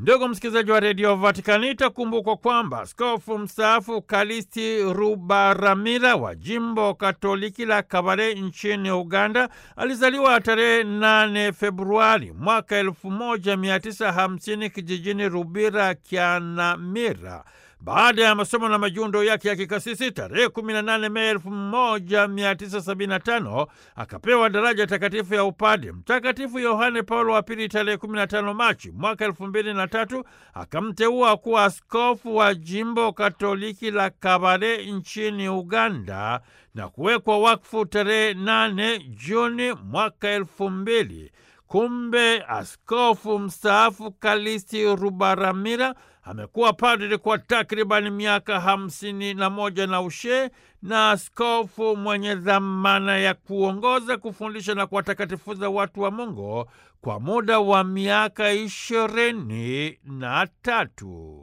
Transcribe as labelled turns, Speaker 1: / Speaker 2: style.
Speaker 1: Ndugu msikilizaji wa redio Vatikani, itakumbukwa kwamba askofu mstaafu Kalisti Rubaramira wa jimbo katoliki la Kabale nchini Uganda alizaliwa tarehe 8 Februari mwaka 1950 kijijini Rubira Kyanamira. Baada ya masomo na majundo yake ya kikasisi tarehe 18 Mei 1975 akapewa daraja takatifu ya upade. Mtakatifu Yohane Paulo wa Pili tarehe 15 Machi mwaka 2003 akamteua kuwa askofu wa jimbo katoliki la Kabale nchini Uganda na kuwekwa wakfu tarehe 8 Juni mwaka 2000. Kumbe askofu mstaafu Kalisti Rubaramira amekuwa padri kwa takribani miaka hamsini na moja na ushe na askofu mwenye dhamana ya kuongoza, kufundisha na kuwatakatifuza watu wa Mungu kwa muda wa miaka ishirini na tatu.